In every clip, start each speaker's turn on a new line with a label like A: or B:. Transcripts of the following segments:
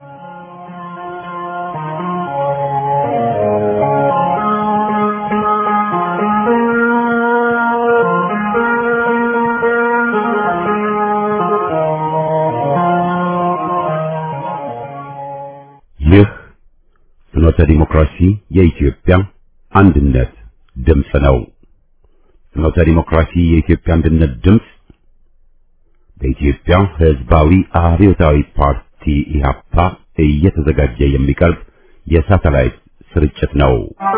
A: ይህ ፍኖተ ዲሞክራሲ የኢትዮጵያ አንድነት ድምፅ ነው። ፍኖተ ዲሞክራሲ የኢትዮጵያ አንድነት ድምፅ በኢትዮጵያ ሕዝባዊ አብዮታዊ ፓርቲ ኢህአፓ እየተዘጋጀ የሚቀርብ የሳተላይት ስርጭት ነው።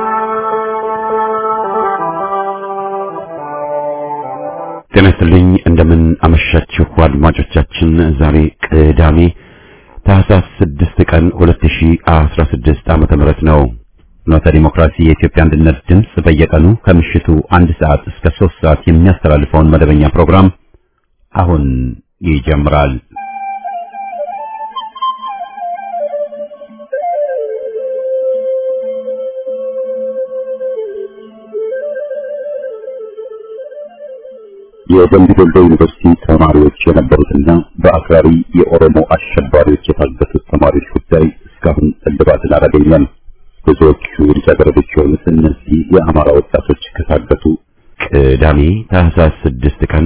A: ጤና ይስጥልኝ። እንደምን አመሻችሁ አድማጮቻችን። ዛሬ ቅዳሜ ታህሳስ 6 ቀን 2016 ዓመተ ምህረት ነው። ፍኖተ ዲሞክራሲ የኢትዮጵያ አንድነት ድምፅ በየቀኑ ከምሽቱ አንድ ሰዓት እስከ 3 ሰዓት የሚያስተላልፈውን መደበኛ ፕሮግራም አሁን ይጀምራል። የደምቢ ዶሎ ዩኒቨርሲቲ ተማሪዎች የነበሩትና በአክራሪ የኦሮሞ አሸባሪዎች የታገቱት ተማሪዎች ጉዳይ እስካሁን እልባትን አላገኘም። ብዙዎቹ ልጃገረዶች የሆኑት እነዚህ የአማራ ወጣቶች ከታገቱ ቅዳሜ ታህሳስ 6 ቀን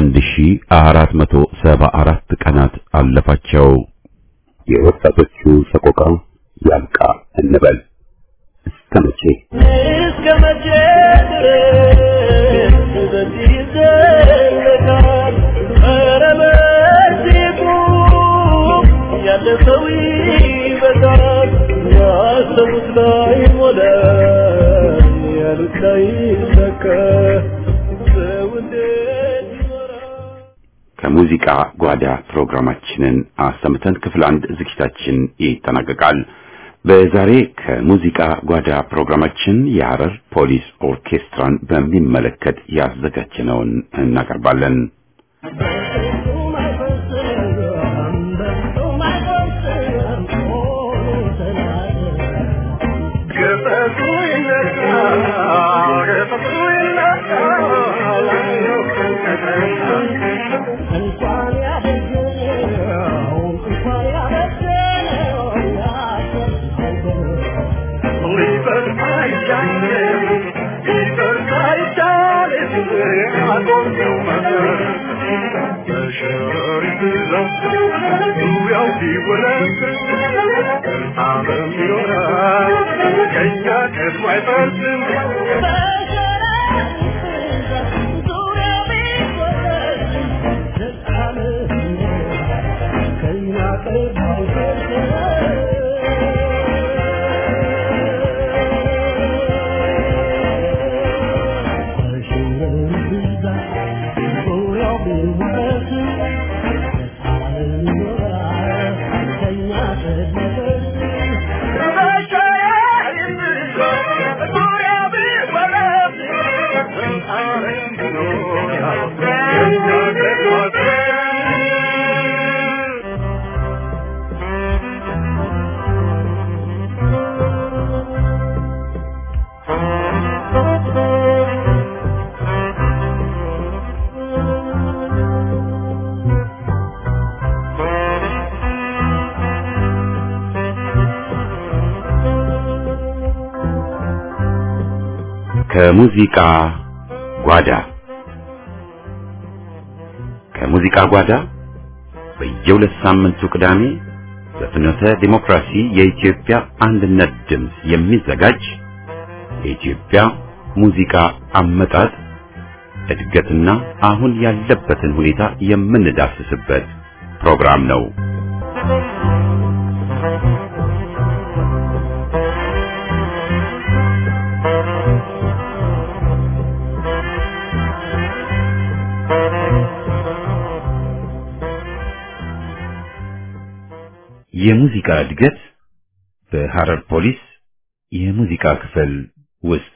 A: 1474 ቀናት አለፋቸው። የወጣቶቹ ሰቆቃ ያብቃ እንበል። እስከ መቼ
B: እስከ መቼ ድረስ በዚህ ይዘለቃል? ኧረ በዚህ ቁም፣ ያለ ሰው ይበዛል። ያሰቡት ላይ ሞላ፣ ያሉት ላይ ይሰካ። ሰው እንዴት ይኖራል?
A: ከሙዚቃ ጓዳ ፕሮግራማችንን አሰምተን ክፍል አንድ ዝግጅታችን ይጠናቀቃል። በዛሬ ከሙዚቃ ጓዳ ፕሮግራማችን የሐረር ፖሊስ ኦርኬስትራን በሚመለከት ያዘጋጀነውን እናቀርባለን።
B: ገፈቱ ይነሳ፣ ገፈቱ ይነሳ። እንኳን ያደገው እንኳን ያበደለው ሊፈርድ አይቻልም፣ ሊፈርድ አይቻልም። አቆምነው መሰረት በሸረሪት ዛፍ ዙሪያው ሲወረድ አብረን ይኖራል ከእኛ ቀድሞ አይፈርስም። ከእኛ ቀድሞ
A: ከሙዚቃ ጓዳ ከሙዚቃ ጓዳ በየሁለት ሳምንቱ ቅዳሜ በፍኖተ ዲሞክራሲ የኢትዮጵያ አንድነት ድምፅ የሚዘጋጅ የኢትዮጵያ ሙዚቃ አመጣጥ እድገትና አሁን ያለበትን ሁኔታ የምንዳስስበት ፕሮግራም ነው። የሙዚቃ እድገት በሐረር ፖሊስ የሙዚቃ ክፍል ውስጥ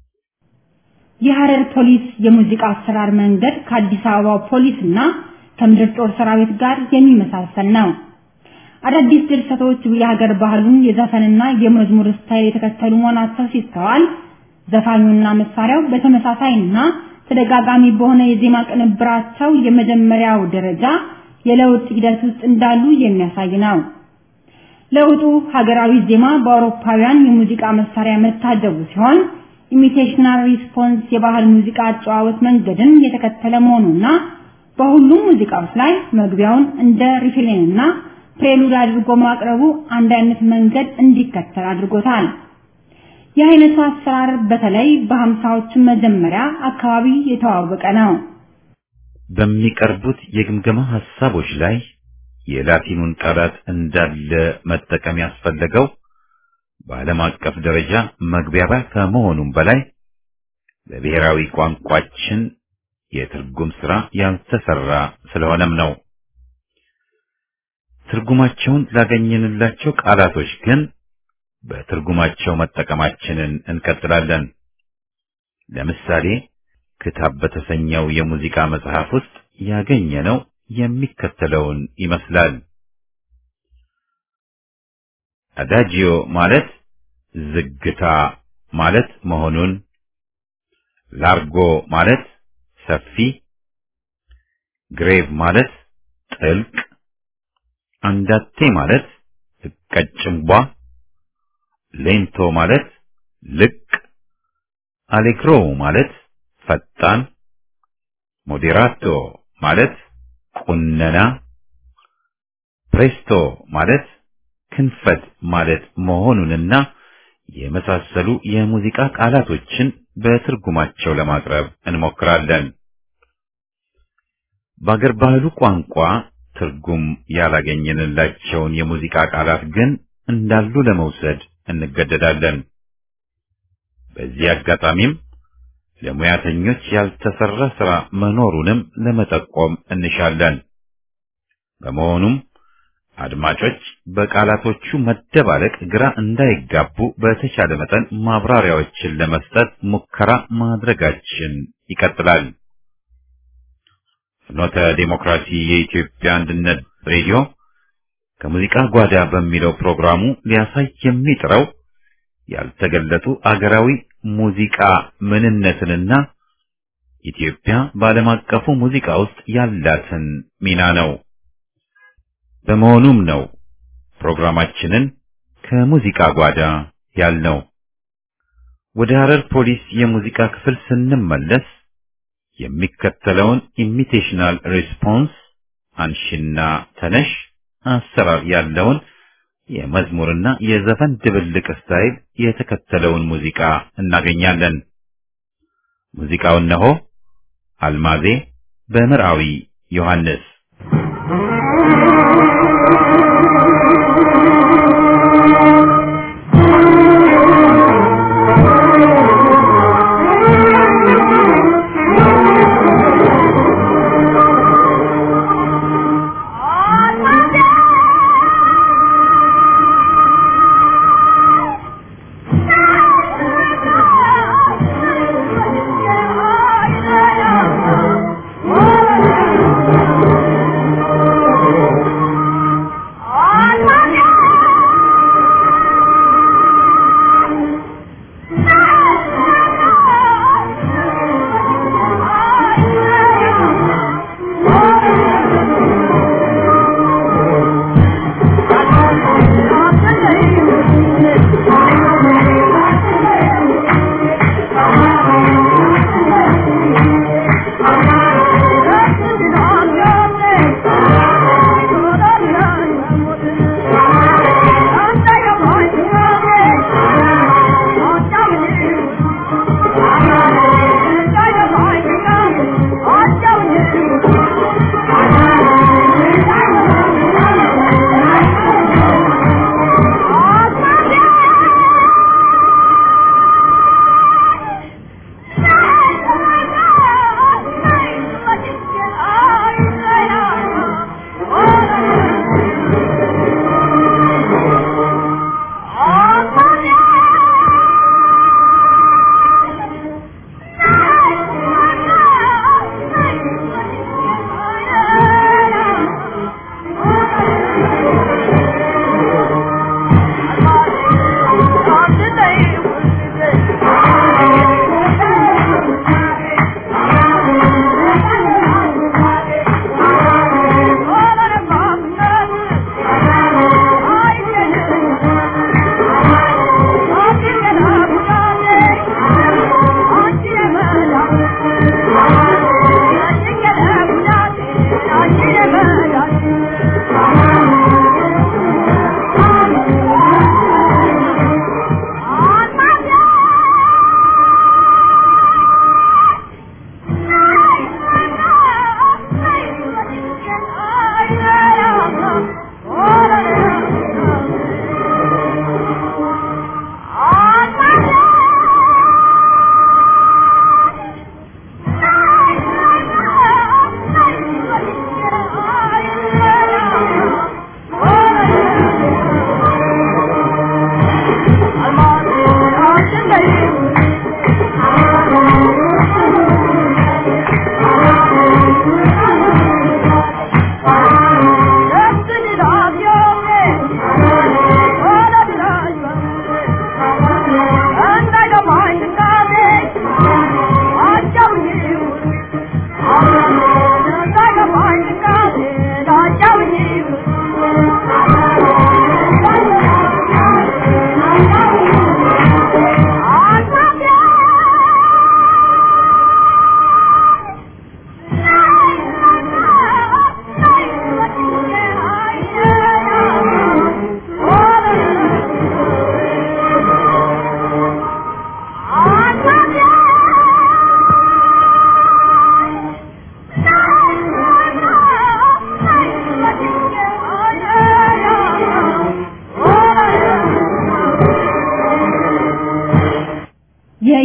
C: የሐረር ፖሊስ የሙዚቃ አሰራር መንገድ ከአዲስ አበባ ፖሊስ እና ከምድር ጦር ሰራዊት ጋር የሚመሳሰል ነው። አዳዲስ ድርሰቶች የሀገር ባህሉን የዘፈንና የመዝሙር ስታይል የተከተሉ መሆናቸው ሲስተዋል፣ ዘፋኙና መሳሪያው በተመሳሳይና ተደጋጋሚ በሆነ የዜማ ቅንብራቸው የመጀመሪያው ደረጃ የለውጥ ሂደት ውስጥ እንዳሉ የሚያሳይ ነው። ለውጡ ሀገራዊ ዜማ በአውሮፓውያን የሙዚቃ መሳሪያ መታጀቡ ሲሆን ኢሚቴሽናል ሪስፖንስ የባህል ሙዚቃ አጨዋወት መንገድን የተከተለ መሆኑና በሁሉም ሙዚቃዎች ላይ መግቢያውን እንደ ሪፍሬንና ፕሬሉድ አድርጎ ማቅረቡ አንድ አይነት መንገድ እንዲከተል አድርጎታል። የአይነቱ አሰራር በተለይ በሀምሳዎቹ መጀመሪያ አካባቢ የተዋወቀ ነው።
A: በሚቀርቡት የግምገማ ሐሳቦች ላይ የላቲኑን ቃላት እንዳለ መጠቀም ያስፈለገው በዓለም አቀፍ ደረጃ መግባቢያ ከመሆኑም በላይ በብሔራዊ ቋንቋችን የትርጉም ሥራ ያልተሰራ ስለሆነም ነው። ትርጉማቸውን ላገኘንላቸው ቃላቶች ግን በትርጉማቸው መጠቀማችንን እንቀጥላለን። ለምሳሌ ክታብ በተሰኘው የሙዚቃ መጽሐፍ ውስጥ ያገኘነው የሚከተለውን ይመስላል። አዳጂዮ ማለት ዝግታ ማለት መሆኑን፣ ላርጎ ማለት ሰፊ፣ ግሬቭ ማለት ጥልቅ፣ አንዳቴ ማለት ቀጭንቧ፣ ሌንቶ ማለት ልቅ፣ አሌግሮ ማለት ፈጣን፣ ሞዴራቶ ማለት ቁነና፣ ፕሬስቶ ማለት ክንፈት ማለት መሆኑንና የመሳሰሉ የሙዚቃ ቃላቶችን በትርጉማቸው ለማቅረብ እንሞክራለን። በአገር ባህሉ ቋንቋ ትርጉም ያላገኘንላቸውን የሙዚቃ ቃላት ግን እንዳሉ ለመውሰድ እንገደዳለን። በዚህ አጋጣሚም ለሙያተኞች ያልተሰራ ሥራ መኖሩንም ለመጠቆም እንሻለን። በመሆኑም አድማጮች በቃላቶቹ መደባለቅ ግራ እንዳይጋቡ በተቻለ መጠን ማብራሪያዎችን ለመስጠት ሙከራ ማድረጋችን ይቀጥላል። ፍኖተ ዴሞክራሲ የኢትዮጵያ አንድነት ሬዲዮ ከሙዚቃ ጓዳ በሚለው ፕሮግራሙ ሊያሳይ የሚጥረው ያልተገለጡ አገራዊ ሙዚቃ ምንነትንና ኢትዮጵያ በዓለም አቀፉ ሙዚቃ ውስጥ ያላትን ሚና ነው። በመሆኑም ነው ፕሮግራማችንን ከሙዚቃ ጓዳ ያልነው። ወደ ሐረር ፖሊስ የሙዚቃ ክፍል ስንመለስ የሚከተለውን ኢሚቴሽናል ሪስፖንስ አንሺና ተነሽ አሰራር ያለውን የመዝሙርና የዘፈን ድብልቅ ስታይል የተከተለውን ሙዚቃ እናገኛለን። ሙዚቃው እነሆ አልማዜ በምርአዊ ዮሐንስ
B: Oh,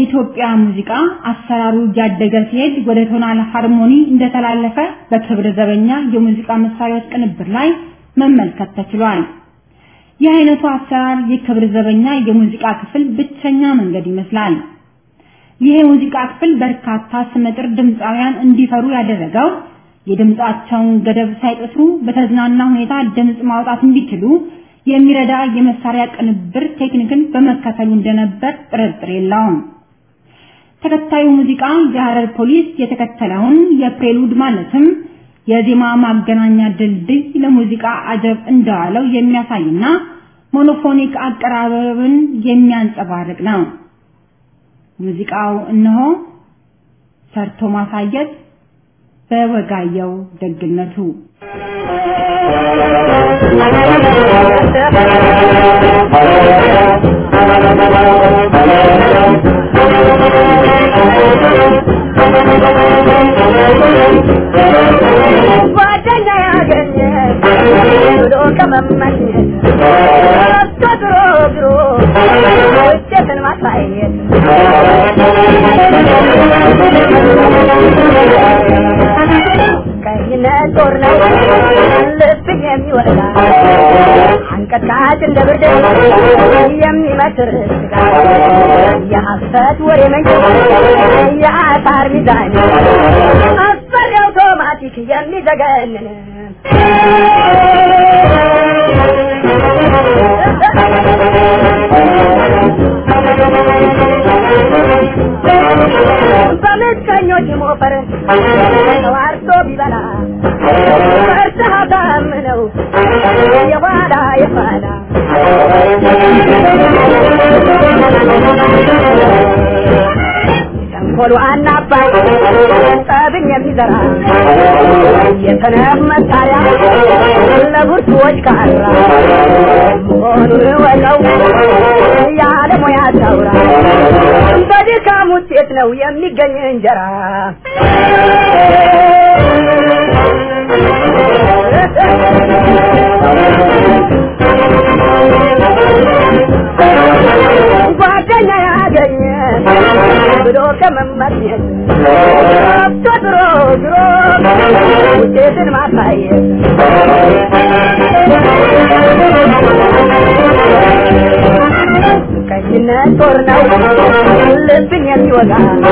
C: የኢትዮጵያ ሙዚቃ አሰራሩ እያደገ ሲሄድ ወደ ቶናል ሃርሞኒ እንደተላለፈ በክብረ ዘበኛ የሙዚቃ መሳሪያዎች ቅንብር ላይ መመልከት ተችሏል። ይህ አይነቱ አሰራር የክብረ ዘበኛ የሙዚቃ ክፍል ብቸኛ መንገድ ይመስላል። ይህ የሙዚቃ ክፍል በርካታ ስመጥር ድምፃውያን እንዲፈሩ ያደረገው የድምጻቸውን ገደብ ሳይጥሱ በተዝናና ሁኔታ ድምጽ ማውጣት እንዲችሉ የሚረዳ የመሳሪያ ቅንብር ቴክኒክን በመከተሉ እንደነበር ጥርጥር የለውም። ተከታዩ ሙዚቃ የሐረር ፖሊስ የተከተለውን የፕሬሉድ ማለትም የዜማ ማገናኛ ድልድይ ለሙዚቃ አጀብ እንደዋለው የሚያሳይና ሞኖፎኒክ አቀራረብን የሚያንጸባርቅ ነው። ሙዚቃው እነሆ ሰርቶ ማሳየት በወጋየው ደግነቱ
D: ጓደኛ ያገኘ ብሎ ከመመኘት ተድሮ ግሮ ውጤትን ማሳየት ቀይነት ጦር ነው ልብን የሚወጣ አንቀጥቃጭ እንደ ብርድ የሚመትር ስጋ የሐሰት ወሬ መንጭ የአሳር ሚዛን አስፈሪ አውቶማቲክ የሚዘገንን በምቀኞች ሞፈር ተዋርቶ ቢበላ ፈርተህ ታምነው የኋላ የኋላ ተንኮሉ አናባይ ጠብን የሚዘራ የሰነፍ መሳሪያ ለብርቱዎች ካራ መሆኑን ወቀው ያለ ሙያ ታውራ በድካም ውጤት ነው የሚገኝ እንጀራ ጓደኛ ያገኘ ብሎ ከመመኘት ገብቶ ድሮ ድሮ ውጤትን ማሳየት ቀኝነት ጦር ነው ልብን የሚወጋ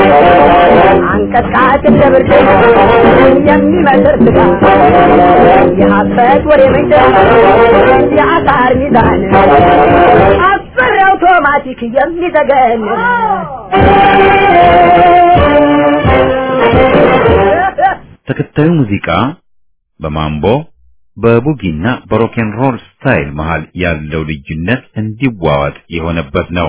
D: አንቀጥቃጭ እንደ ብርድ የሚመስር ስጋ የሐሰት ወሬ ምንጭ የአሳር ሚዛን አስፈሪ አውቶማቲክ የሚዘገን
A: ተከታዩ ሙዚቃ በማምቦ በቡጊና በሮኬን ሮል ስታይል መሃል ያለው ልዩነት እንዲዋዋጥ የሆነበት ነው።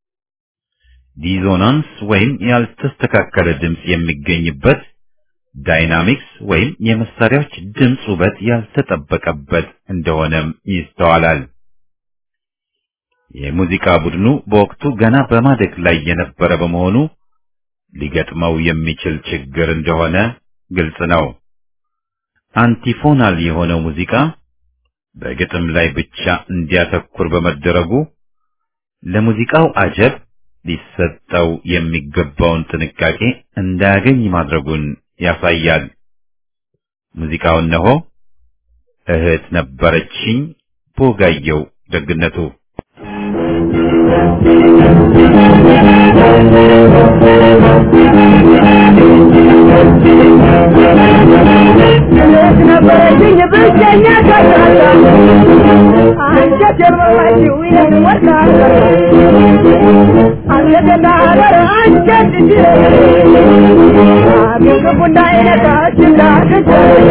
A: ዲዞናንስ ወይም ያልተስተካከለ ድምፅ የሚገኝበት፣ ዳይናሚክስ ወይም የመሳሪያዎች ድምፅ ውበት ያልተጠበቀበት እንደሆነም ይስተዋላል። የሙዚቃ ቡድኑ በወቅቱ ገና በማደግ ላይ የነበረ በመሆኑ ሊገጥመው የሚችል ችግር እንደሆነ ግልጽ ነው። አንቲፎናል የሆነው ሙዚቃ በግጥም ላይ ብቻ እንዲያተኩር በመደረጉ ለሙዚቃው አጀብ ሊሰጠው የሚገባውን ጥንቃቄ እንዳያገኝ ማድረጉን ያሳያል። ሙዚቃው እነሆ እህት ነበረችኝ ቦጋየው ደግነቱ
D: እህት ነበረችኝ ብቸኛ ከሳሳ አንጀት የሞላችው ይህን ወርቃታ አንጀትና በር አንጀት አገር ክፉ እንዳይነካች እንዳትች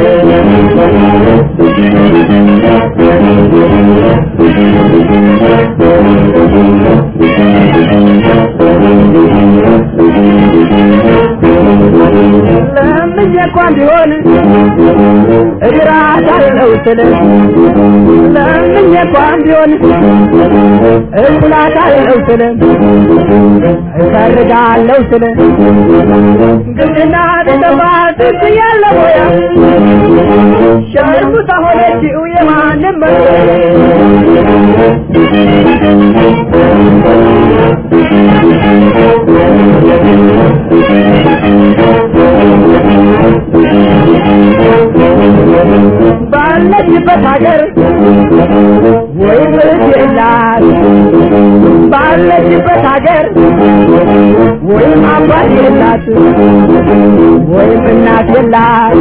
D: ለምኜ እንኳን ቢሆን እግራታለሁ ስል ለምኜ እንኳን ቢሆን እቁላታለሁ ስል እሰርጋለሁ ስል ግድና ጥፋት ያለ ሞያ ሸርሙጣ ሆነችው የማንም ወይም እህት የላት ባለችበት ሀገር ወይም አባት የላት ወይም እናት የላት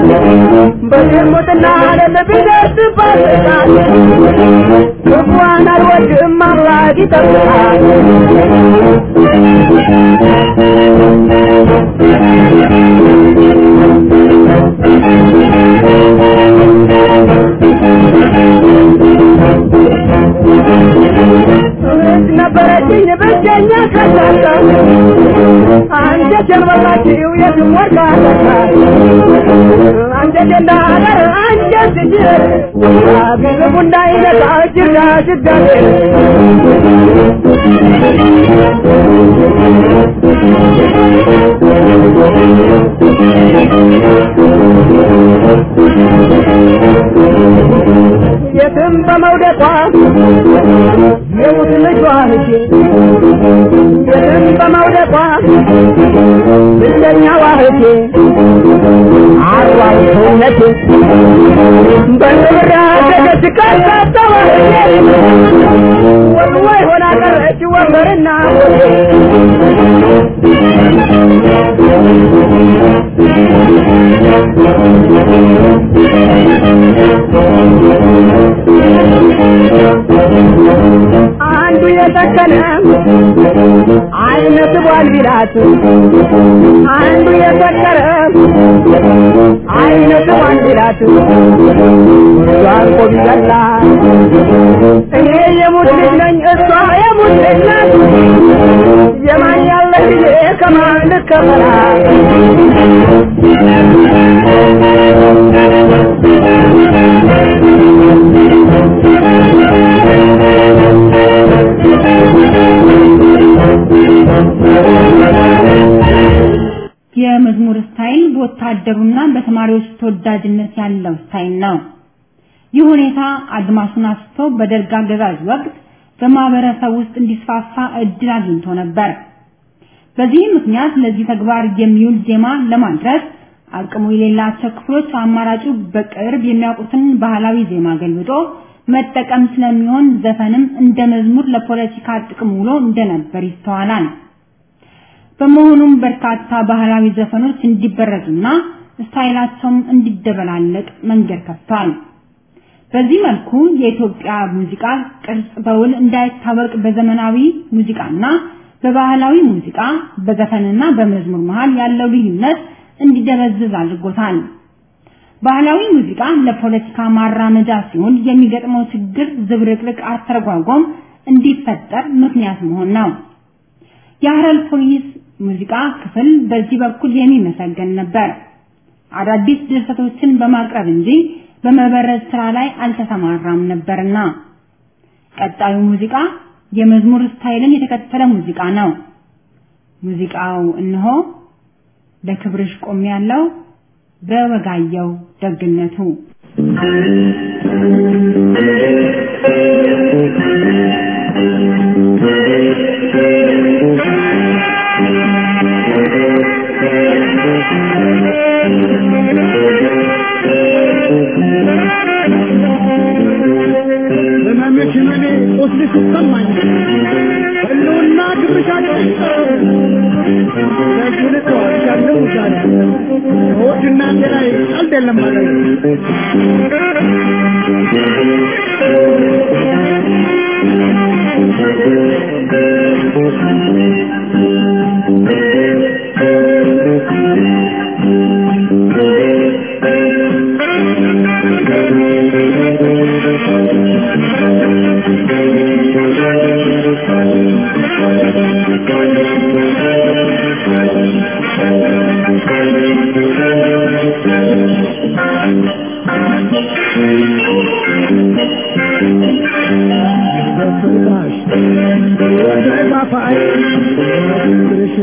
D: በዝሙትና ዓለም ቢደርስባት ጥቃት ክፉዋን አልወድም አምላክ ይጠብቃል እህት ነበረችኝ ብቸኛ ከሳሳ አንጀቴን በላችው የትም ወርቃ ተካ አንጀቴ እንዳደር አንጀት ጅር ግልቡ እንዳይነካ ጅጋ ጅጋቴ የትም በመውደቋ የሙት ልጇ ልጄ የትም በመውደቋ ብቸኛዋ እህቴ አርዋው ሰውነቴ በንብራ ደገች ካሳተዋ እህቴ ወልወይ ሆና ቀረች ወንበርና ሆቴ አንዱ የሰከነ አይነ ስቧል ቢላት አንዱ የሰከረ አይነ ስቧል ቢላት እሷን ቆም ይገላ እኔ የሙት ልጅ ነኝ እሷ የሙት ልጅ ናት የማን ያለ ጊዜ ከማን ልከፈላት
C: የመዝሙር ስታይል በወታደሩና በተማሪዎች ተወዳጅነት ያለው ስታይል ነው። ይህ ሁኔታ አድማሱን አስቶ በደርግ አገዛዝ ወቅት በማህበረሰብ ውስጥ እንዲስፋፋ እድል አግኝቶ ነበር። በዚህ ምክንያት ለዚህ ተግባር የሚውል ዜማ ለማድረስ አቅሙ የሌላቸው ክፍሎች አማራጩ በቅርብ የሚያውቁትን ባህላዊ ዜማ ገልብጦ መጠቀም ስለሚሆን ዘፈንም እንደ መዝሙር ለፖለቲካ ጥቅም ውሎ እንደነበር ይስተዋላል። በመሆኑም በርካታ ባህላዊ ዘፈኖች እንዲበረዙና ስታይላቸውም እንዲደበላለቅ መንገድ ከፍቷል። በዚህ መልኩ የኢትዮጵያ ሙዚቃ ቅርጽ በውል እንዳይታወቅ በዘመናዊ ሙዚቃና በባህላዊ ሙዚቃ በዘፈንና በመዝሙር መሃል ያለው ልዩነት እንዲደበዝዝ አድርጎታል። ባህላዊ ሙዚቃ ለፖለቲካ ማራመጃ ሲሆን የሚገጥመው ችግር ዝብርቅርቅ አተረጓጎም እንዲፈጠር ምክንያት መሆን ነው። የሀረር ፖሊስ ሙዚቃ ክፍል በዚህ በኩል የሚመሰገን ነበር። አዳዲስ ድርሰቶችን በማቅረብ እንጂ በመበረዝ ስራ ላይ አልተሰማራም ነበርና። ቀጣዩ ሙዚቃ የመዝሙር ስታይልን የተከተለ ሙዚቃ ነው። ሙዚቃው እነሆ ለክብርሽ ቆም ያለው በወጋየው ደግነቱ
B: ህመምሽ እኔ ቁስልሽ ይሰማኝ ህልውና ክብሻለሁ ለዚህ ልተዋሻለሁ ዛሬ ከወድና ላይ ቀልድ የለም ማለት በፍርዳሽ በፋፋይ ፍቅርሽ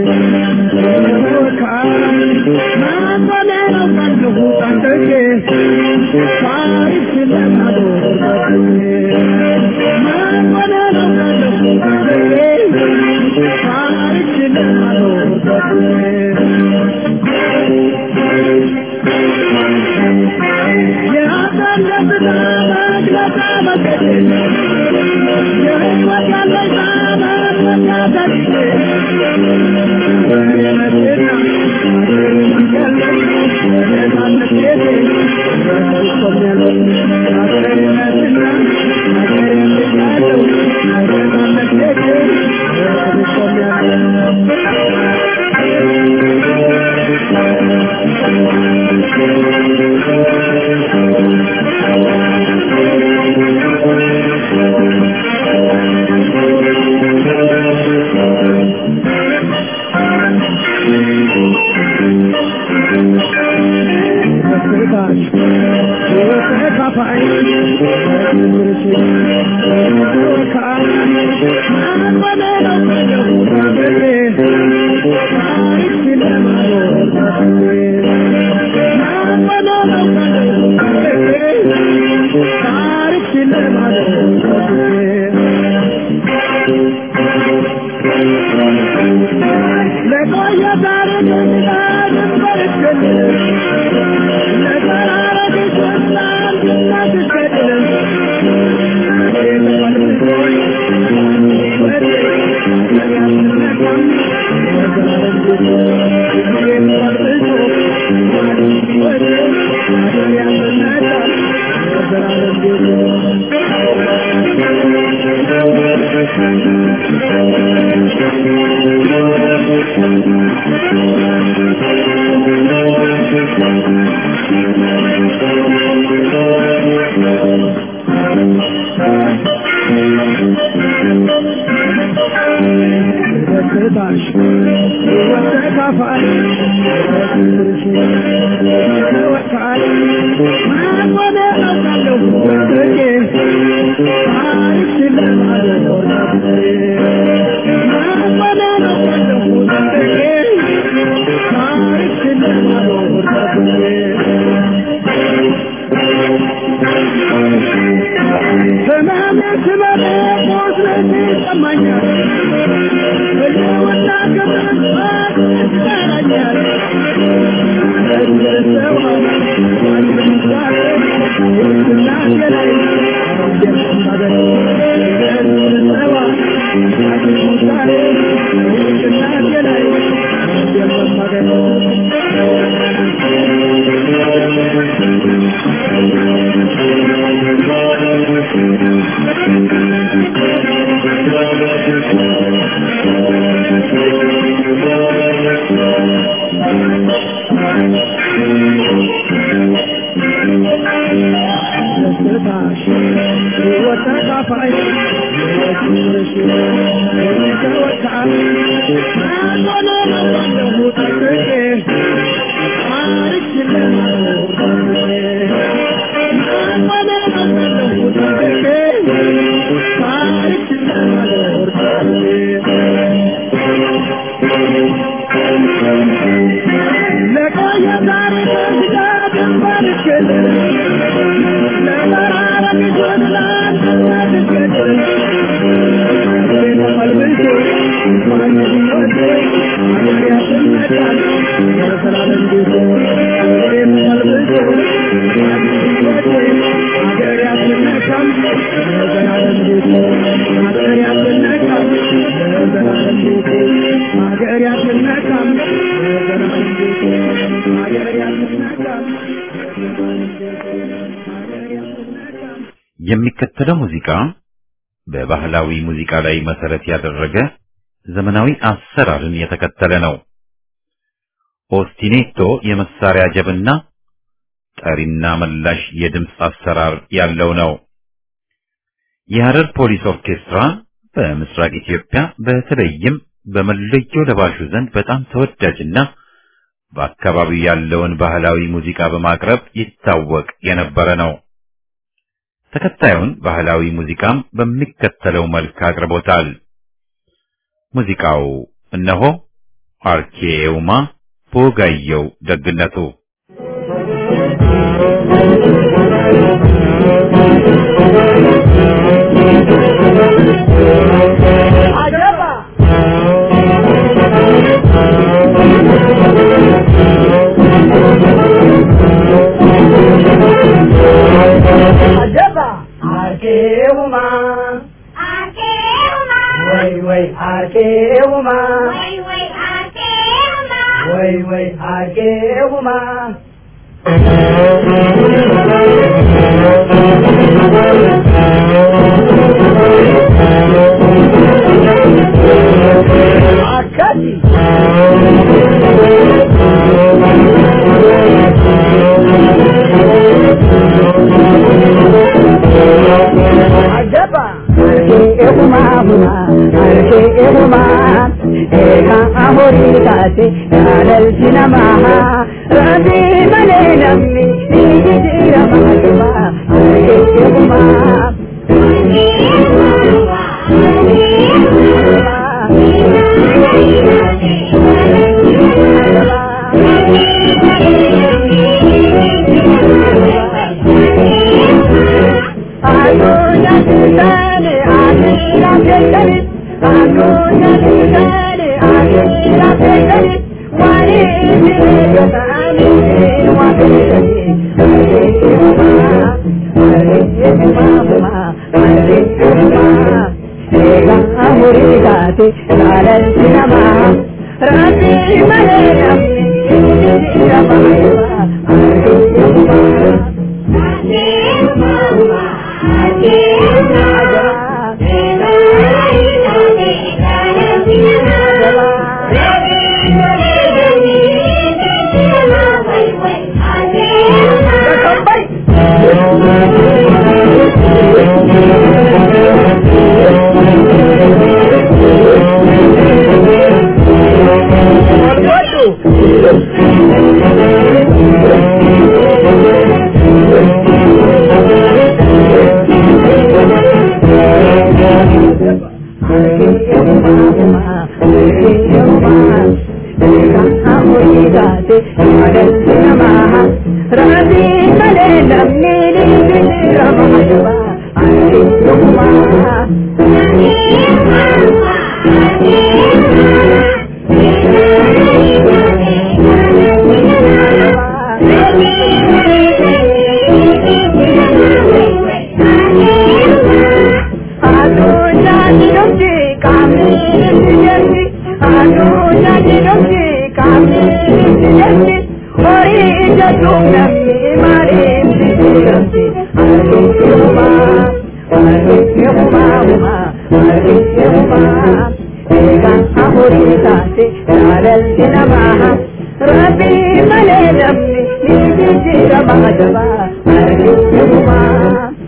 B: ወካይ ማንበሌ ነው ቀልሁ ቀንደጌ ታሪክ ስለማዶር ማንበሌ ነው ቀልሁ ቀንደጌ ታሪክ ስለማዶር የአዳለብና መግለጫ መገደል የሕይወት ያለኝ ዘመን መታደል የመጤና ለቆየ ታሪክ እንድናድርግ ደስታሽ ወተካፋይ ወካይ ማቆነ አውቃለሁ ወርቄ ታሪክ ለማለት ማቆነ አውቃለሁ ወርቄ ታሪክ ለማለት ህመሜ ስመጣ ቁስለቴ ይሰማኛል በየወጣ ገበት ይጠራኛል ደስታሽ ሕይወት ተካፋይ ሕይወትሽ ተወካይ አንተነ ለሁ ጠቅቄ ታሪክ ለማኖር አንተነ ለሁ ጠቅቄ ታሪክ ለማኖር ለቆየ ታሪክ ስጋ ድንበር ይገለል
A: የሚከተለው ሙዚቃ በባህላዊ ሙዚቃ ላይ መሰረት ያደረገ ዘመናዊ አሰራርን የተከተለ ነው። ኦስቲኔቶ የመሳሪያ ጀብና ጠሪና መላሽ የድምፅ አሰራር ያለው ነው። የሐረር ፖሊስ ኦርኬስትራ በምስራቅ ኢትዮጵያ በተለይም በመለዮ ለባሹ ዘንድ በጣም ተወዳጅና በአካባቢው ያለውን ባህላዊ ሙዚቃ በማቅረብ ይታወቅ የነበረ ነው። ተከታዩን ባህላዊ ሙዚቃም በሚከተለው መልክ አቅርቦታል። ሙዚቃው እነሆ አርኬውማ ቦጋየው ደግነቱ
D: አጀባ አጀባ አርኬውማ ወይ ወይ አርቄውማ ወይ ወይ አርቄውማ አካቲ አገባ አርቄውማ ሁማ አርቄውማ ኤካ አሞሪ ታቴ ያለልቲ ነማሃ ረቢ መሌ ነምኒ ኒጅራ ማገባ አርቄውማ አዱኛ ትታኔ አዲራ ፌተኒ አዱኛ ትታኔ አዲራ ፌተኒ ዋኒ ሚሬገታኒ ዋፌተኒ አሬማ አሬማ አሬማ ኤጋ አሙሪ ታቴ ላለልቲ ነማ ረቢ መሌ ነምኒ ረማይባ አሬማ Rabbi male namni ni jira mahadaba arjuma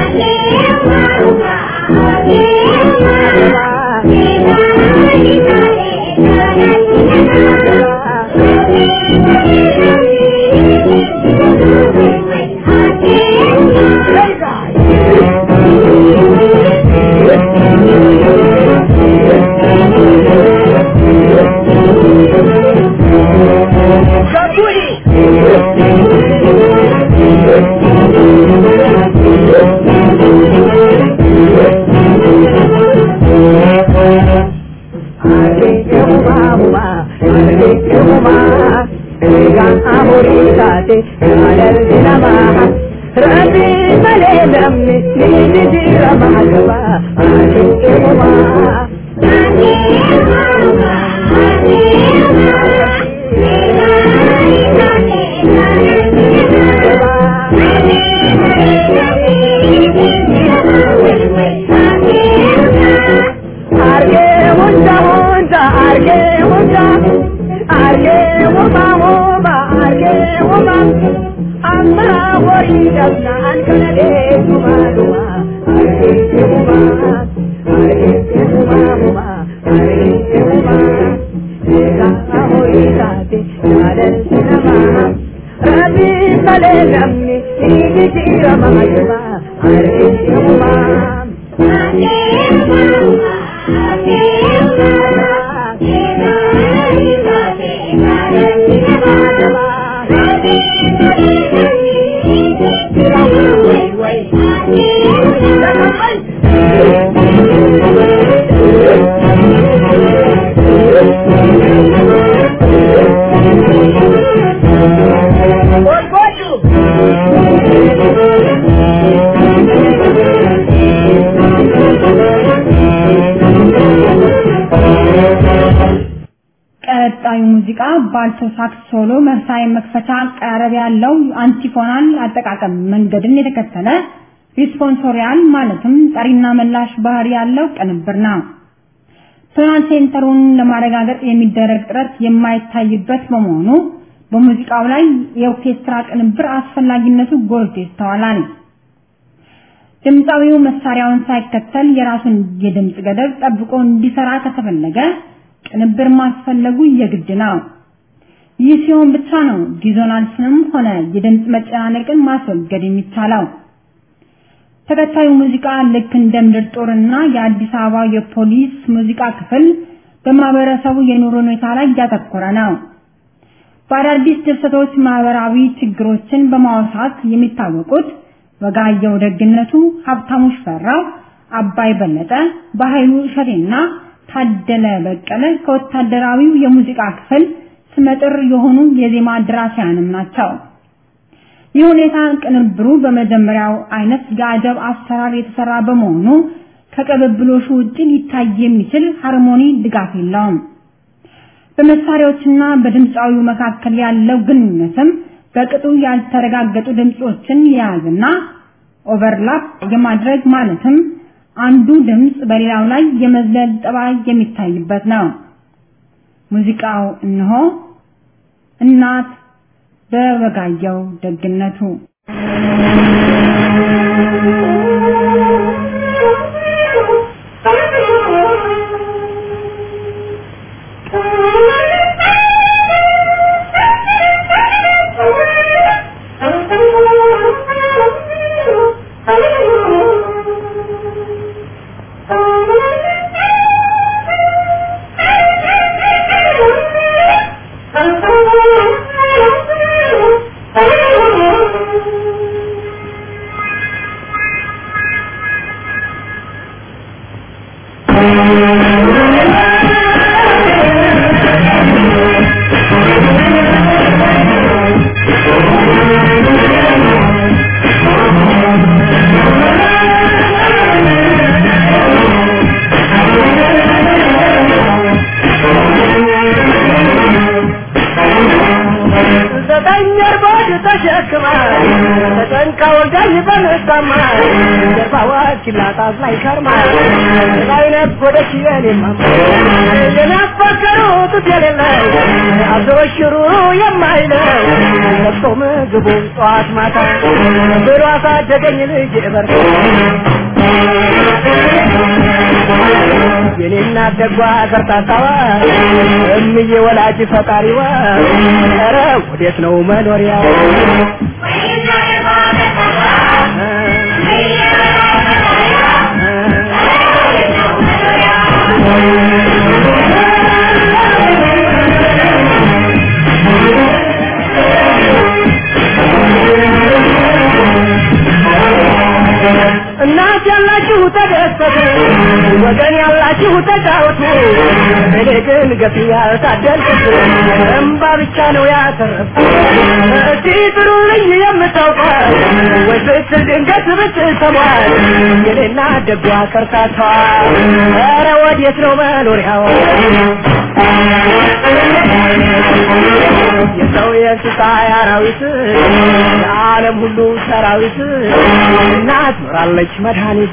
D: Rabbi male namni ni jira mahadaba arjuma Arge hunda hunda arge hunda arge huma huma arge huma amma wari dabna an kana de huma huma arge huma arge huma huma arge huma ega ahori sate yadan sinama rabi male namni ni jira mahayuma arge huma Thank you.
C: ተከታዩ ሙዚቃ ባልቶ ሳክስ ሶሎ መሳይ መክፈቻ አቀራረብ ያለው አንቲፎናል አጠቃቀም መንገድን የተከተለ ሪስፖንሶሪያል ማለትም ጠሪና መላሽ ባህሪ ያለው ቅንብር ነው። ቶናል ሴንተሩን ለማረጋገጥ የሚደረግ ጥረት የማይታይበት በመሆኑ በሙዚቃው ላይ የኦርኬስትራ ቅንብር አስፈላጊነቱ ጎልቶ ይስተዋላል። ድምፃዊው መሳሪያውን ሳይከተል የራሱን የድምፅ ገደብ ጠብቆ እንዲሰራ ከተፈለገ ቅንብር ማስፈለጉ የግድ ነው። ይህ ሲሆን ብቻ ነው ዲዞናንስንም ሆነ የድምፅ መጨናነቅን ማስወገድ የሚቻለው። ተከታዩ ሙዚቃ ልክ እንደ ምድር ጦርና የአዲስ አበባ የፖሊስ ሙዚቃ ክፍል በማህበረሰቡ የኑሮ ሁኔታ ላይ ያተኮረ ነው። በአዳዲስ ድርሰቶች ማህበራዊ ችግሮችን በማውሳት የሚታወቁት ወጋየሁ ደግነቱ፣ ሀብታሙ ሽፈራው፣ አባይ በለጠ፣ በኃይሉ እሸቴና ታደለ በቀለ ከወታደራዊው የሙዚቃ ክፍል ስመጥር የሆኑ የዜማ ደራሲያንም ናቸው። ይህ ሁኔታ ቅንብሩ በመጀመሪያው አይነት የአጀብ አሰራር የተሰራ በመሆኑ ከቅብብሎሹ ውጭ ሊታይ የሚችል ሃርሞኒ ድጋፍ የለውም። በመሳሪያዎችና በድምፃዊው መካከል ያለው ግንኙነትም በቅጡ ያልተረጋገጡ ድምጾችን የያዝና ኦቨርላፕ የማድረግ ማለትም አንዱ ድምጽ በሌላው ላይ የመዝለል ጠባይ የሚታይበት ነው። ሙዚቃው እነሆ እናት በወጋየሁ ደግነቱ
D: ላጣት ላይ ከርማ ላይ ነጎደች የኔማ የናፈቀሩት የሌለው አዘወሽሩ የማይለው ለብሶ ምግቡ ጠዋት ማታ ብሎ አሳደገኝ ልጅ በር የኔና ደጓ ከርታታዋ እምዬ ወላጅ ፈጣሪዋ ኧረ ወዴት ነው መኖሪያ እናት ያላችሁ ተደሰቱ፣ ወገን ያላችሁ ተጫወቱ። እኔ ግን ገፊ ያልታደልኩት እምባ ብቻ ነው ያተረፍኩት። እስቲ ጥሩልኝ የምታውቋት ወይ ስትል ድንገት ብትሰሟት የኔና ደጓ ከርታታዋ ኧረ ወዴት ነው መኖሪያዋ? የሰው የእንስሳ አራዊት የዓለም ሁሉ ሰራዊት እናት ኖራለች መድኃኒት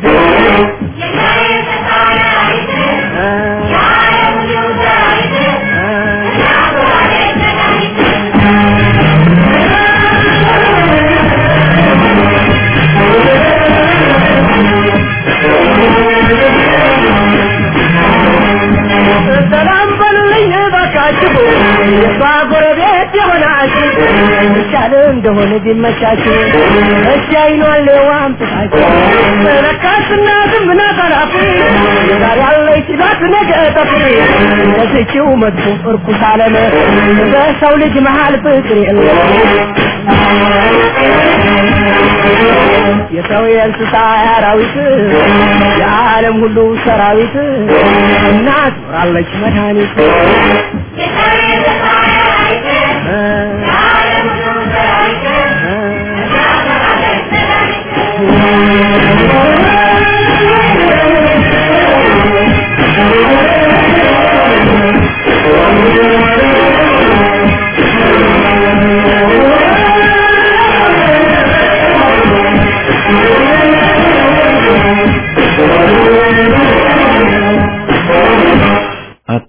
D: ሰላም በሉልኝ እባካችሁ የሷ ጎረቤት የሆናችሁ ይቻል እንደሆነ ቢመቻችሁ እሺ አይኗን ዋምጥታችሁ ለካስ እናትም ናት አላፊ ዛሬ ያለች ሲላት ነገ ጠፍሪ ከስቺው መጥፎ እርኩስ አለም በሰው ልጅ መሃል ፍቅር የለም የሰው የእንስሳ አራዊት የዓለም ሁሉ ሰራዊት እናት ኖራለች መድኃኒት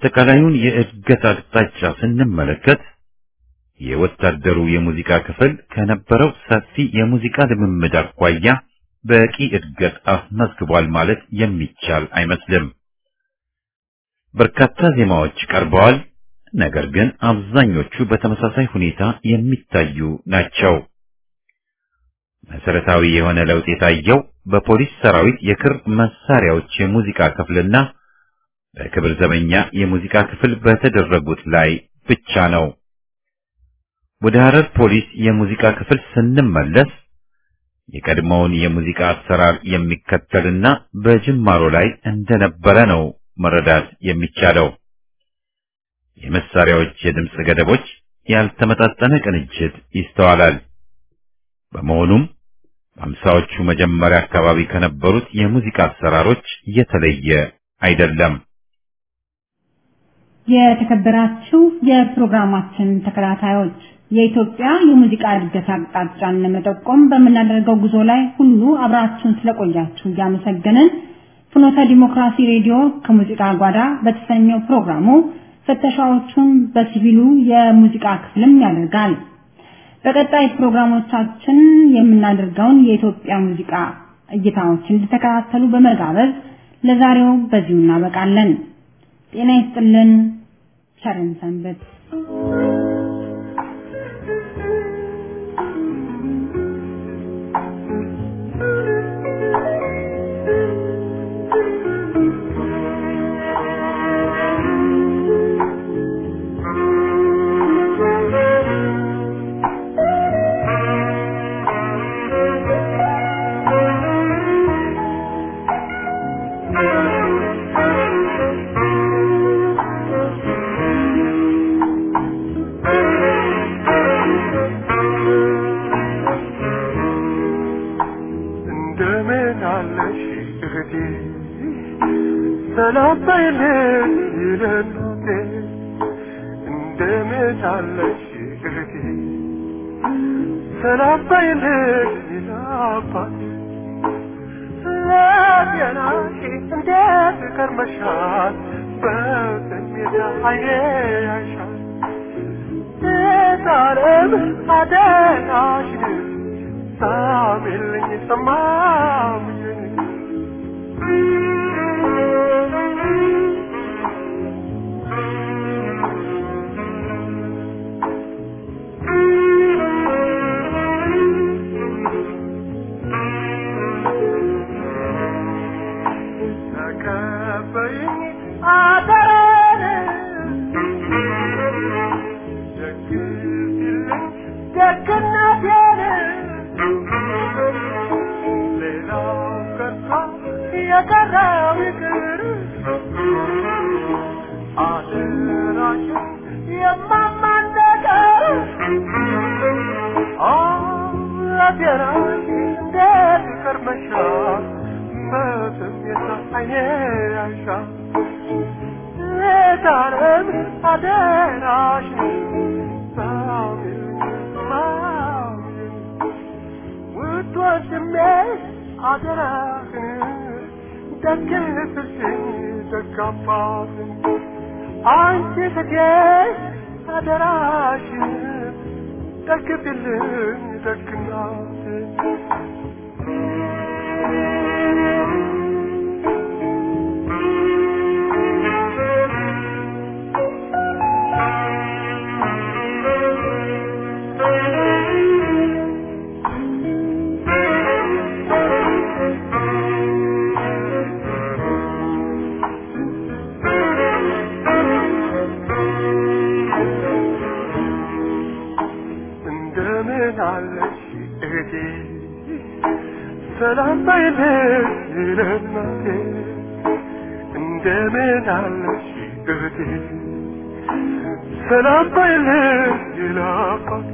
A: አጠቃላዩን የእድገት አቅጣጫ ስንመለከት የወታደሩ የሙዚቃ ክፍል ከነበረው ሰፊ የሙዚቃ ልምምድ አኳያ በቂ እድገት አስመዝግቧል ማለት የሚቻል አይመስልም። በርካታ ዜማዎች ቀርበዋል። ነገር ግን አብዛኞቹ በተመሳሳይ ሁኔታ የሚታዩ ናቸው። መሰረታዊ የሆነ ለውጥ የታየው በፖሊስ ሰራዊት የክር መሳሪያዎች የሙዚቃ ክፍልና በክብር ዘበኛ የሙዚቃ ክፍል በተደረጉት ላይ ብቻ ነው። ወደ ሐረር ፖሊስ የሙዚቃ ክፍል ስንመለስ የቀድሞውን የሙዚቃ አሰራር የሚከተልና በጅማሮ ላይ እንደነበረ ነው መረዳት የሚቻለው። የመሳሪያዎች የድምፅ ገደቦች ያልተመጣጠነ ቅንጅት ይስተዋላል። በመሆኑም በአምሳዎቹ መጀመሪያ አካባቢ ከነበሩት የሙዚቃ አሰራሮች የተለየ አይደለም።
C: የተከበራችሁ የፕሮግራማችን ተከታታዮች የኢትዮጵያ የሙዚቃ እድገት አቅጣጫን ለመጠቆም በምናደርገው ጉዞ ላይ ሁሉ አብራችሁን ስለቆያችሁ እያመሰገንን ፍኖተ ዲሞክራሲ ሬዲዮ ከሙዚቃ ጓዳ በተሰኘው ፕሮግራሙ ፍተሻዎቹን በሲቪሉ የሙዚቃ ክፍልም ያደርጋል። በቀጣይ ፕሮግራሞቻችን የምናደርገውን የኢትዮጵያ ሙዚቃ እይታዎች እንድተከታተሉ በመጋበዝ ለዛሬው በዚሁ እናበቃለን። ጤና ይስጥልን። ቸርን ሰንበት።
E: እንደምን አለሽ እህቴ ሰላም በይልኝ ይለናቴ እንደምን አለሽ እህቴ ሰላም በይልኝ ይላባት ለጤናሽ እንዴት ከርመሻል በስሜት አይኔ ያሻል የታለም አደናሽን ሳሚልኝ ሰማምኝ ተቀበይኝ አደራን ደግፊልኝ ደግነቴን ሌላው ቀርቶ የቀረው ይቅር አደራሽን የማማን ነገር አደራሽ እንዴት ከርመሻል በስሜት አይኔ ያሻል ሌታንም አደራሽን ሳሚልኝ ማሚልኝ ውድ ወንድሜ አደራህን ደግነትሽን ደጋባትን አንቺ እህቴ አደራሽን ደግፊልኝ ደግናትን እንደምን አለሽ እህቴ ሰላም በይልኝ ለእናቴ እንደምን አለሽ እህቴ ሰላም በይልኝ ለአባቴ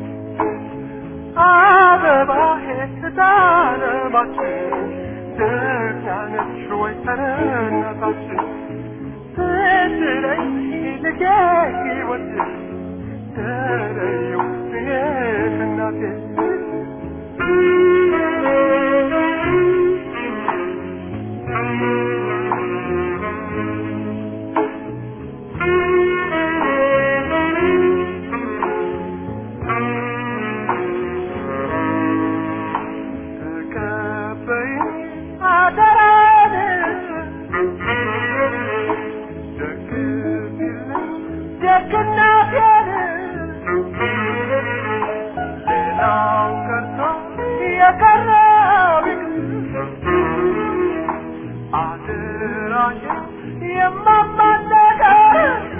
E: አበባዬ ስታለማችን ደህና ነሽ ወይ ተረናታችን ትድረኝ ልጄ ሕይወት ተለየው እኔ ከእናቴ አደራሽን የማማነቀር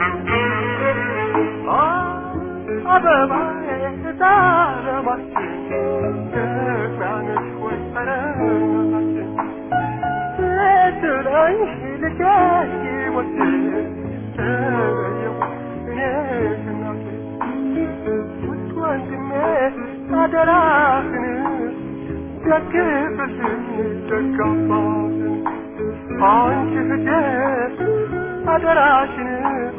E: አበባዬ ታረማችን ኢትዮጵያነሽ ወይ ጠረናችን ስትለኝ ልጄ ሕይወቴ ተለየው እኔሽ እናቴ ውድ ወንድሜ አደራህን ደግፍልን ደጋባትን አንቺ እህቴ አደራሽን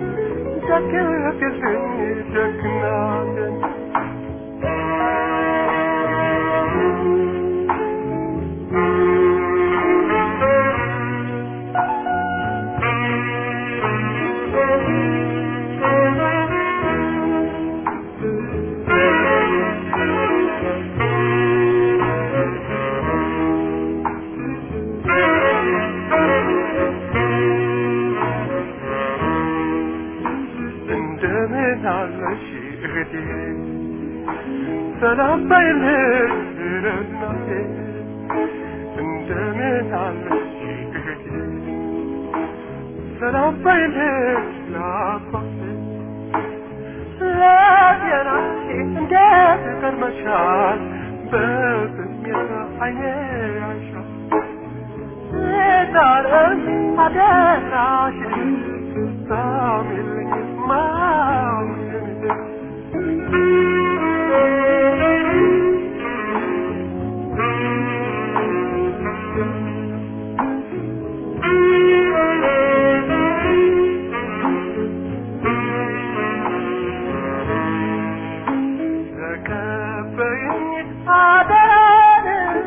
E: ደግፍልን ደግናትን እንደምን አለሽ እህቴ ሰላም ባይልሽ እናቴ እንደምን አለሽ እህቴ ሰላም ባይልሽ ለአባቴ ለጤናሽ እንዴት ከርመሻል በስሜት አይኔ ያሻል ዳረን አደራሽን ሳሚልኝ ማውሽን ተቀበይኝ አደራን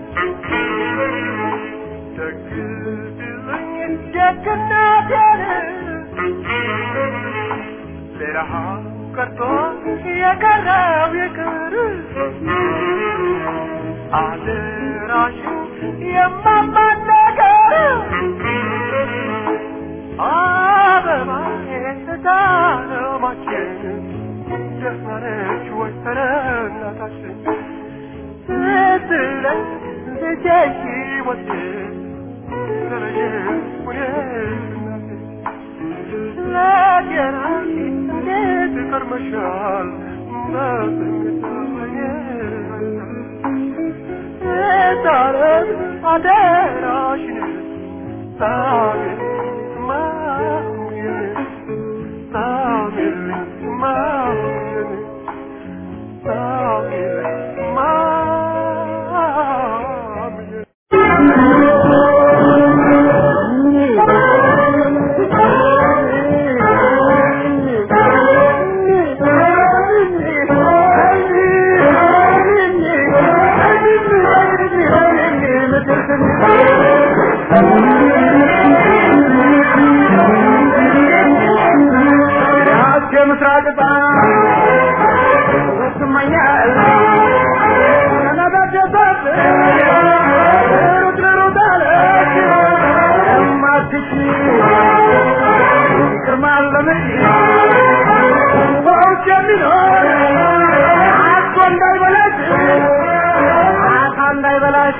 E: ደግፍልኝ ደግነቴን ሌላው ቀርቶ የቀረው ይቅር አደራሽን የማማነገር አበባዬ ዳለማችን ደህና ነች ወይ ኧረ እናታችን ስትለኝ ልጄ ሕይወቴ ተለየሽ ሁኔ እናቴ ለጤናሽ እንዴት ከርመሻል በስሜት ዳረን አደራሽን ሳሚል ማሙዬን ሳሚል ማሙዬን ሳሚል ማሙዬን
D: ምስራቅ ስመኛል ነበደበት ሩጥ ሩጥ አለች እማትች ግርማለምች በውጭ የሚኖር አቶ እንዳይበላች አታ እንዳይበላች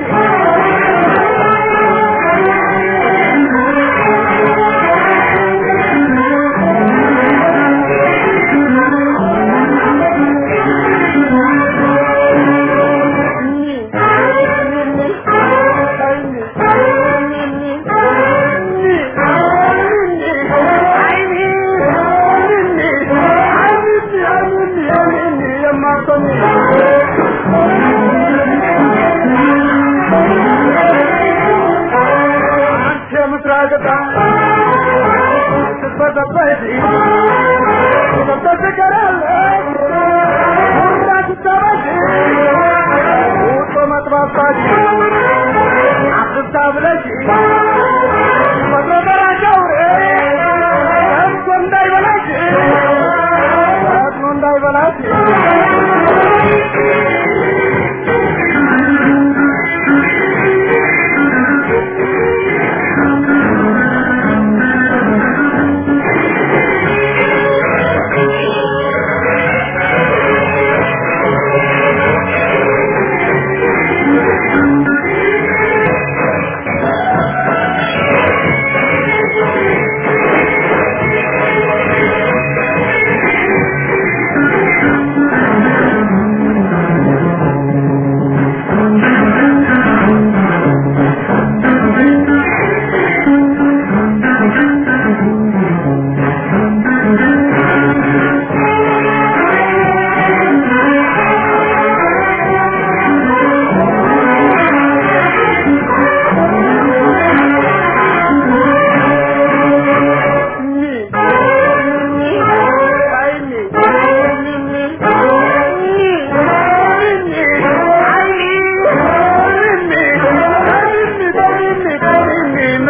E: Thank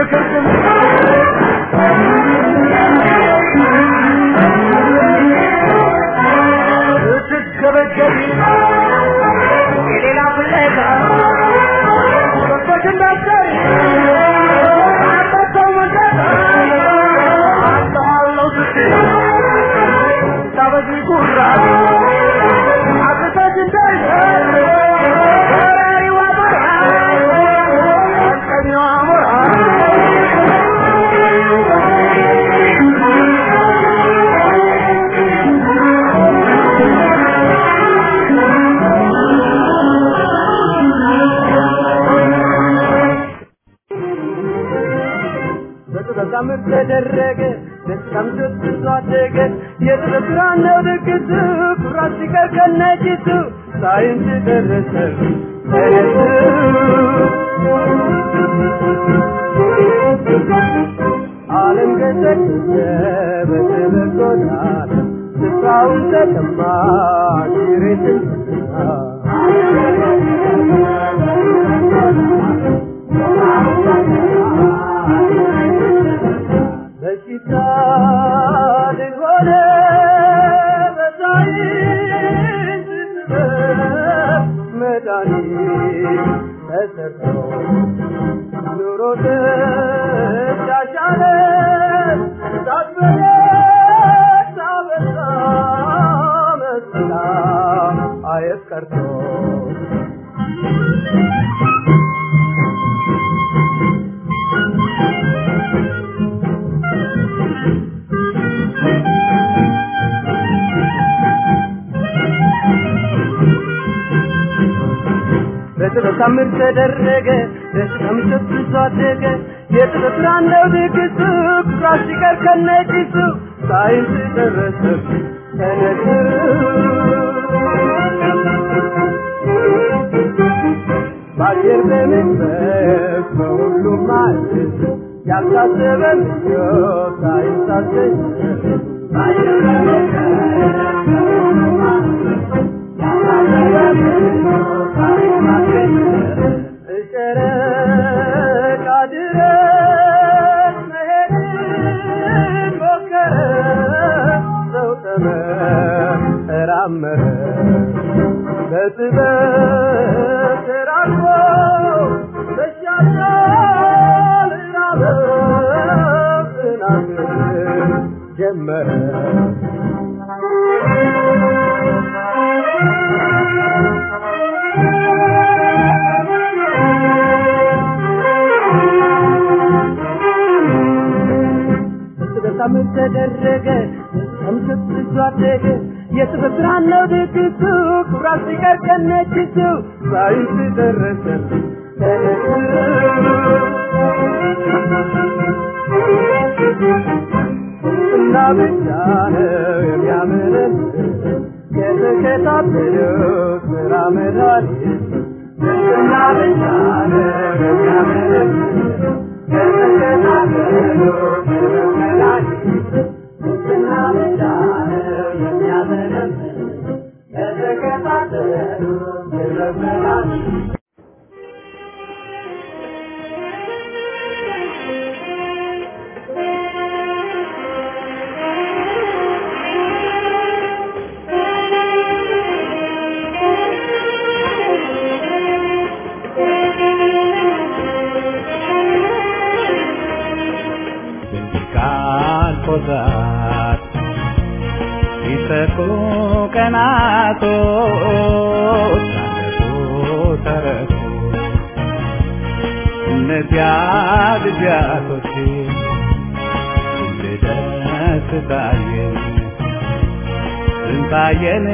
D: ክርክም ስትገበገቢ የሌላ ፍለጋ ገብቶሽ እንዳትቀሪ አጣጣው መንገድ አጣዋለሁ ስትይ ታበዚ ጉራ አጥተሽ እንዳይቀር በራሪዋ በራ ቀኛዋ ሞራ በጥበብ ታምር ተደረገ ደስታም ደስ አደገ የጥበብ ስራ ነው ድግሱ ኩራት ሲቀር ከነጭሱ ሳይንስ ደረሰ ተነሱ ዓለም ገሰገሰ በጥበብ ጎዳና ስፍራውን ተቀማ ኪሬትን በሽታ ልሆነ በሳይንስ ጥበብ መድኃኒት ተሰርቶ ኑሮ ተሻሻለ ሳትበለጥ አበዛ መስላ አየት ቀርቶ በጥበብ ታምር ተደረገ ደስታም ሰብስቶ አደገ የጥበብ ስራ ነው ድግሱ ኩራት ሲቀር ከነጭሱ ሳይንስ ደረሰ ተነሱ በአየር በመንፈስ በሁሉም ማለት ያልታሰበ ምኞት ሳይንስ አስገኘ በአየር በመንፈስ በሁሉም ማለት ጨረቃ ድረስ መሄድን ሞከረ ሰው ተመራመረ በጥበብ ተራቆ መሻሻል ራበው ጥናትን ጀመረ በሳምንት ተደረገ ከምሽት ብዙ አደገ የጥበብ ስራ ነው ድግሱ ኩራት ሲቀር ከነጭሱ ሳይንስ ደረሰ ተነሱ እና ብቻ ነው የሚያምረን የተከታተለው ስራ መድኃኒት እና ብቻ ነው የሚያምረን የተከታተለው ስራ መድኃኒት እና ብቻ ነው የሚያምረን የተከታተለው ስራ መድኃኒት
F: ካልኮዛት ሲሰፉ ቀናቶች አለፉ ተረፉ እነዚያ ጊዜያቶች ልደስ ታየን ስንታየን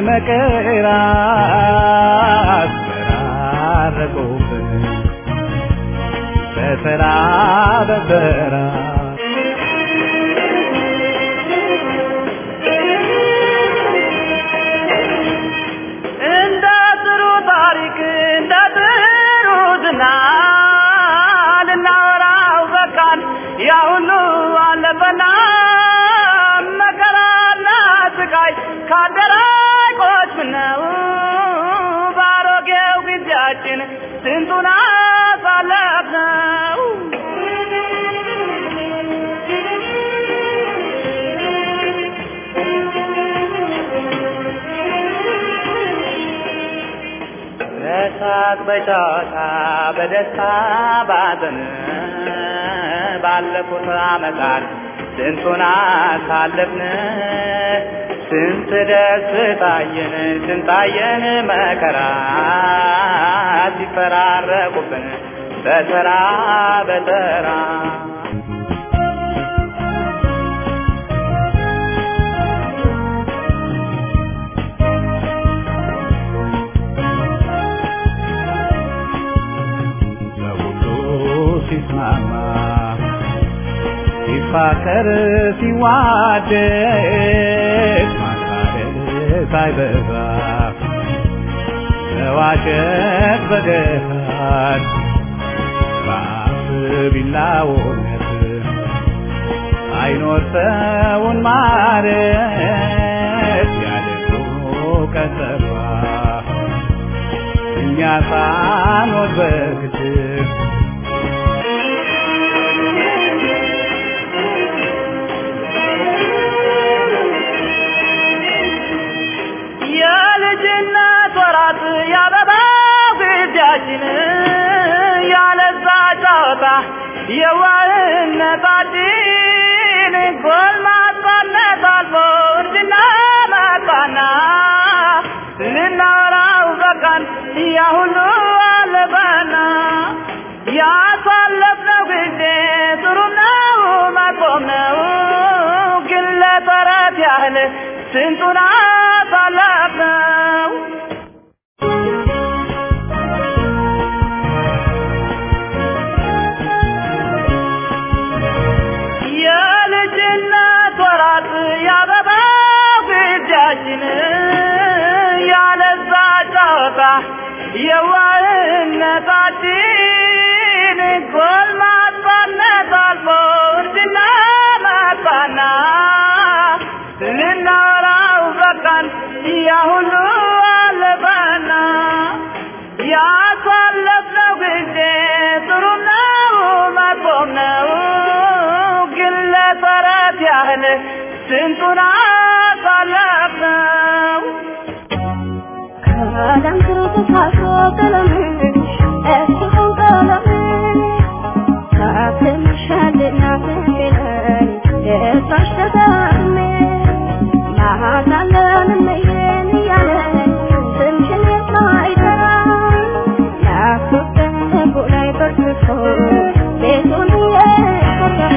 F: መከራት ተራረቁብን በተራ በተራ
D: እንደ ጥሩ ታሪክ እንደ ጥሩ ዝና ልናወራው በቃን ያ ሁሉ አለፈና መከራና ስቃይ ካደራቆች ምነው ባሮጌው ጊዜያችን ስንቱን አሳለፍነው
F: በሳቅ በጨዋታ በደስታ ባዘን ባለፉት ዓመታት ስንቱን አሳለፍን ስንት ደስታየን ስንታየን መከራ ሲፈራረቁብን በተራ በተራ
G: ለሁሉ ሲስማማ ሲፋቀር ሲዋደድ ማታደል ሳይበዛ መዋሸት በገሃድ በአፍ ቢላውነት አይኖር ሰውን ማለት ያደጉ ቀጠሯ እኛ ሳንወድ በግድር
F: የልጅነት ወራት ያበባ ጊዜያችን ያለዛ ጨዋታ የዋህነታችን ጎልማሳነት አልፎ እርጅና መጣና ልናወራው በቃን ያ ሁሉ አለፈና ያሳለፍነው ጊዜ ጥሩ ነው መጥፎም ነው ግን ለተረት ያህል ስንቱን አሳለፍነው የልጅነት ወራት ያበባ ጊዜያችን ያለዛ ጨዋታ የዋህነታችን ጎልማሳነት አልፎ እርጅና መጣና ልናወራው በቃን ያ ሁሉ አለፈና ያሳለፍነው ጊዜ ጥሩ ነው መጥፎም ነው ግን ለተረት ያህል ስንቱን አሳለፍነው
H: ከዓለም ተሳስሮ ቀለምሽ እስኪሆን ቀለምሽ ታትምሻልና ፍቅርን ደስታሽ ተሰሜ ማታለን መየን እያለን ስምሽን የማይጠራ ናፍቆት ላይ በርትቶ ቤቱን የቆረፈ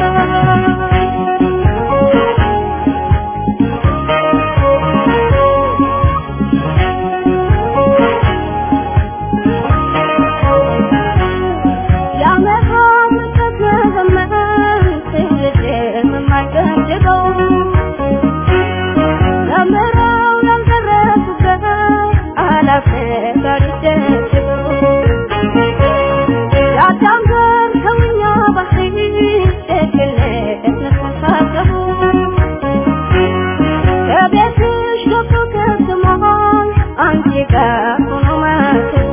H: አንቺ ጋር ሆኖ ማሰብ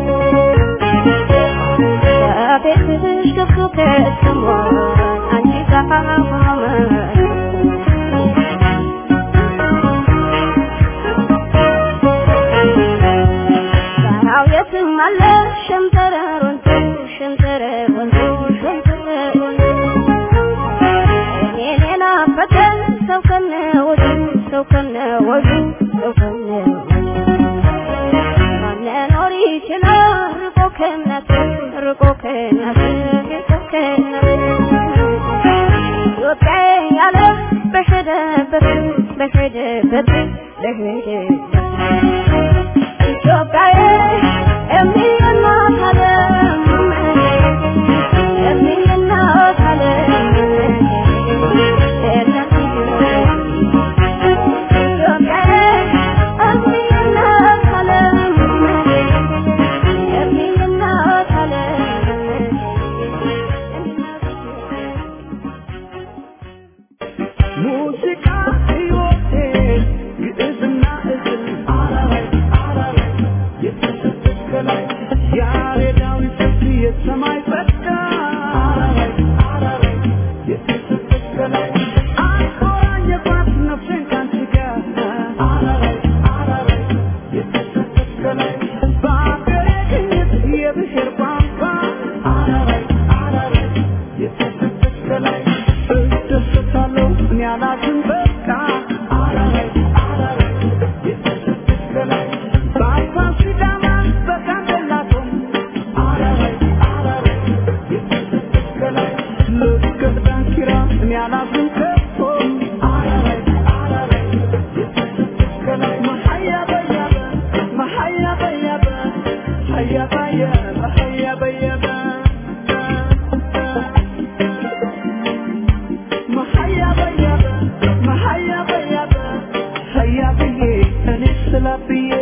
H: ቤትሽ ገብቶ ከስሟል አንቺ ጋር ሆኖ ጋራው የትም አለ ሸንተረር ወንዙ ሸንተረር ወንዙ ሸንተረር ወንዙ እኔን የናፈቀ ሰው ከነ ወዱ ሰው ከነ ወዱ ሰው ከነ መኖር ይችላል ርቆ ከእናት ርቆ ከእናት ርቆ ከእናት ኢትዮጵያ ያለ በሄደበት በሄደበት በሄደበት ኢትዮጵያ የሚናት ዓለም የሚናት ዓለም ኢትዮጵያ የሚናት ዓለም የሚናት
F: ሙዚቃ ሕይወቴ ግዕዝና እዝል አራራይ አራራይ የተሰጠች ከላይ ያሬዳዊ ፍርድ የሰማይ ጸጋ አራራይ አራራይ የተሰጠች ከላይ አቆራኘባት ነፍሴን ካንቺ ጋር አራራይ አራራይ የተሰጠች ከላይ በአገሬ ቅኝት የብ ያላትን በቃ አረረይ አረረይ የተሰጠች ከላይ በአፋር ሲዳማ በጋምቤላ ቶም አረረይ አረረይ የተሰጠች ከላይ ልክ ዳንኪራ ያላትን ከቶ አረረይ አረረይ የተሰጠች ከላይ መሀያ በያበ መሀያ በያበ ሀያ በያበ ሀያ በያበ መሀያ በያበ መሀያ በያበ ሀያ ብዬ እኔ ስላ ብዬ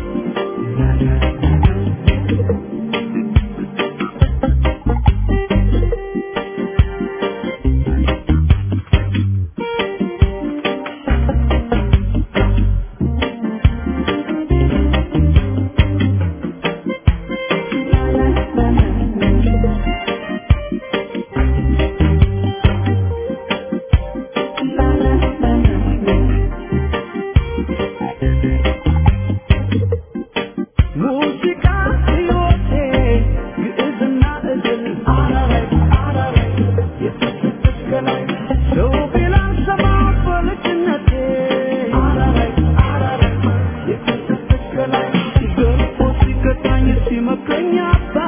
F: ሙዚቃ ሕይወቴ ግዕዝና እዝል አረረይ አረረይ የተሰጠች ከላይ ሰው ቢላን ሰማ በልጅነቴ አረረይ አረረይ የተሰጠች ከላይ ገርፎ ሲገታኝ ሲመክረኝ አባ